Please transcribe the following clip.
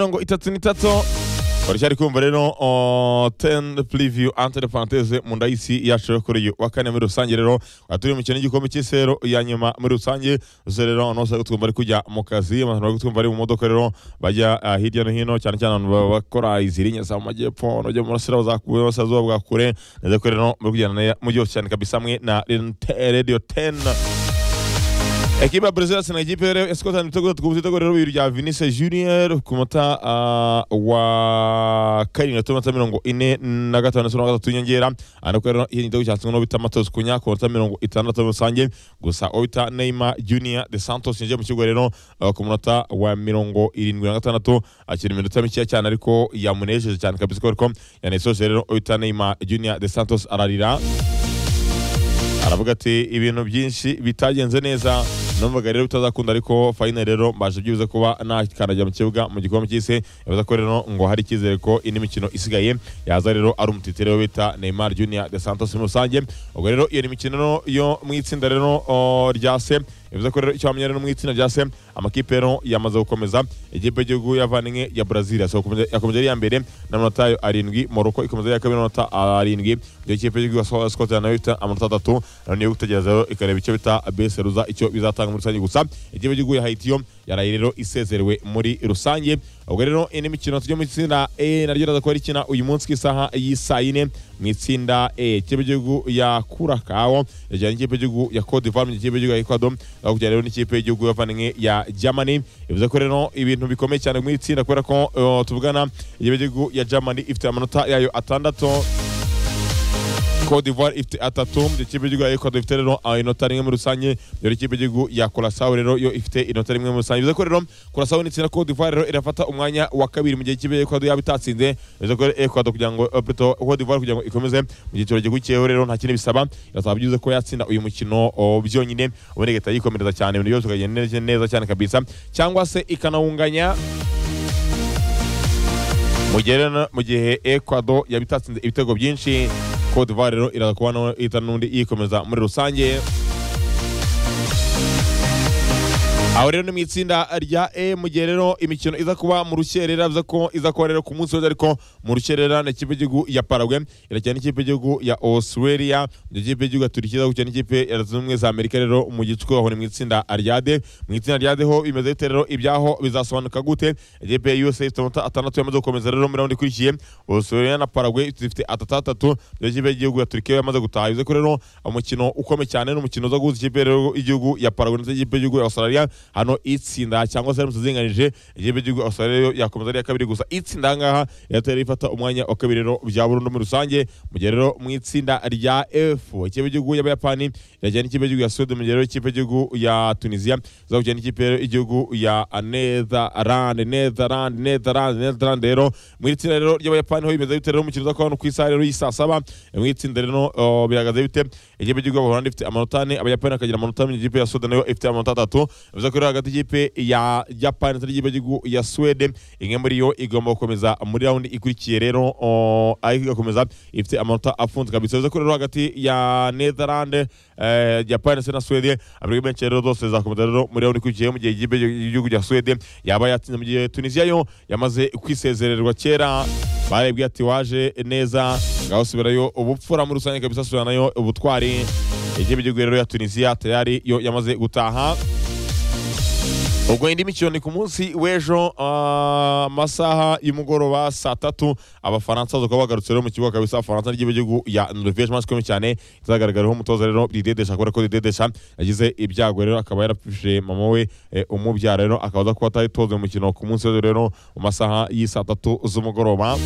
mirongo itatu n'itatu uracyari kumva rero o, 10 preview entre parenthese mu ndayisi yacu kuri uyu wa kane muri rusange rero aturi mu kintu gikombe cy'isero ya nyuma muri rusange zo rero nose gutwumva ari kujya mu kazi amasano gutwumva ari mu modoka rero bajya ah, hirya no hino cyane cyane abantu ba- bakora izirinya za mu majyepfo no mu rasira bazakubye basazuba bwa kure ndetse ko rero muri kujyana mu gihe cyane kabisa mwe na radio 10 Ekipa ya Brazil sana ekipa ya Scotland ibitego bitatu ku busa ibitego rero bibiri bya Vinicius Junior ku munota ah, wa karindwi na tumanota mirongo ine na gatanu ndetse na gatatu inyongera ariko rero iyi ni igitego cyatsinzwe n'uwita Matos Kunya ku munota mirongo itandatu muri rusange gusa uwita Neymar Junior de Santos yinjiye mu kigo rero ah, ku munota wa mirongo irindwi na gatandatu akina iminota mikeya cyane ariko yamunejeje cyane kabisa kuko yanesoje rero uwita Neymar Junior de Santos ararira aravuga ati ibintu byinshi bitagenze neza numvaga rero bitazakunda ariko fayine rero mbaje byibuze kuba nakanajya mu kibuga mu gikombe cy'isi yavuze ko rero ngo hari icyizere ko indi mikino isigaye yaza rero ari umutitire we bita Neymar Junior de Santos muri rusange ubwo rero iyo ni imikino yo mu itsinda rero o, rya se bivuze ko rero icyo wamenya rero mu itsinda rya se amakipe rero yamaze gukomeza ikipe y'igihugu yavanye ya Brazil so, yakomeje- yakomeje ari iya mbere n'amanota yayo arindwi Morocco ikomeza ari iya kabiri n'amanota arindwi iyo ikipe y'igihugu ya Sco- Scotland nayo ifite amanota atatu nayo niyo gutegereza rero ikareba icyo bita beseruza icyo bizatanga muri rusange gusa ikipe y'igihugu ya Haiti yo yaraye rero isezerewe muri rusange ubwo rero iyi ni imikino tujya mu itsinda E naryo riraza kuba rikina uyu munsi ku isaha y'i saa yine mu itsinda E ikipe y'igihugu ya Curacao yajyanye n'ikipe y'igihugu ya Cote d'Ivoire mu gihe ikipe y'igihugu ya Ecuador hakurya rero n'ikipe y'igihugu yavanye ya Germany bivuze ko rero ibintu bikomeye cyane mu itsinda kubera ko uh, tuvugana ikipe y'igihugu ya Germany ifite amanota yayo atandatu Cote d'Ivoire ifite atatu mu gihe ikipe y'igihugu ya Ecuador ifite rero ah, inota rimwe muri rusange dore ikipe y'igihugu ya Curaçao rero yo ifite inota rimwe muri rusange bivuze ko rero Curaçao n'itsinda Cote d'Ivoire rero irafata umwanya wa kabiri mu gihe ikipe ya Ecuador yaba itatsinze bivuze ko rero Ecuador kugira ngo eh, Pluto Cote d'Ivoire kugira ngo ikomeze mu cyiciro gikurikiyeho rero nta kindi bisaba irasaba byibuze ko yatsinda uyu mukino oh, byonyine ubundi igahita yikomereza cyane ibintu byose bikagenda neza- neza cyane kabisa cyangwa se ikanawunganya mu gihe rero- mu gihe Ecuador yaba itatsinze ibitego byinshi Cote d'Ivoire rero iraza kuba nayo ihita n'undi yikomeza muri rusange aho rero ni mu itsinda rya E mu gihe rero imikino iza kuba mu rukerera biza ko iza kuba rero ku munsi w'ejo ariko mu rukerera ni ikipe y'igihugu ya Paraguay irakina n'ikipe y'igihugu ya Australia ni ikipe y'igihugu ya Turkiya iza gukina n'ikipe ya Leta Zunze Ubumwe za Amerika rero mu gicwe aho ni mu itsinda rya D mu itsinda rya D ho bimeze bite rero ibyaho bizasobanuka gute ikipe ya USA ifite amanota atandatu yamaze gukomeza rero mu round ikurikiye Australia na Paraguay zifite atatu atatu niyo kipe y'igihugu ya Turkiya yamaze gutaha bivuze ko rero umukino ukomeye cyane ni umukino uza guhuza ikipe rero y'igihugu ya Paraguay ndetse n'ikipe y'igihugu ya Australia hano itsinda cyangwa se aramutse zinganije igihe igihugu Australia yo yakomeza ari iya kabiri gusa itsinda aha ngaha yatari ifata umwanya wa kabiri rero bya burundu muri rusange mu gihe rero mu itsinda rya F ikipe y'igihugu y'Abayapani yajyana n'ikipe y'igihugu ya Sweden mu gihe rero ikipe y'igihugu ya Tunisia izakujyana n'ikipe rero y'igihugu ya Netherland Netherland Netherland Netherland rero mu iri tsinda rero ry'Abayapani ho bimeze bite rero umukino uza kuba hano ku isaha rero y'i saa saba mu iri tsinda rero oh, birahagaze bite ikipe y'igihugu y'Abaholandi ifite amanota ane Abayapani bakagira amanota ane ikipe ya Sweden nayo ifite amanota atatu bivuze ko rero hagati y'ikipe ya Japan ndetse n'ikipe y'igihugu ya Sweden imwe muri yo igomba gukomeza muri round ikurikiye rero oh, ariko igakomeza ifite amanota afunze kabisa bivuze ko rero hagati ya Netherland eh, Japan ndetse na Sweden abiri benshi rero zose zakomeza rero muri round ikurikiye mu gihe ikipe y'igihugu ya Sweden yaba yatsinze mu gihe Tunisia yo yamaze kwisezererwa kera barebwe ati waje neza ngaho subirayo ubupfura muri rusange kabisa subira nayo ubutwari ikipe y'igihugu rero ya Tunisia tayari yo yamaze gutaha ubwo indi mikino ni ku munsi w'ejo ah, amasaha y'umugoroba saa tatu abafaransa baza kuba bagarutse rero mu kibuga kabisa abafaransa n'igihugu y'igihugu ya norvege maze ikomeye cyane izagaragaraho umutoza rero didedesha kubera ko didedesha yagize ibyago rero akaba yarapfishije mama we eh, umubyara rero akabaza kuba ataritoze mu mukino ku munsi w'ejo rero mu masaha y'i saa tatu z'umugoroba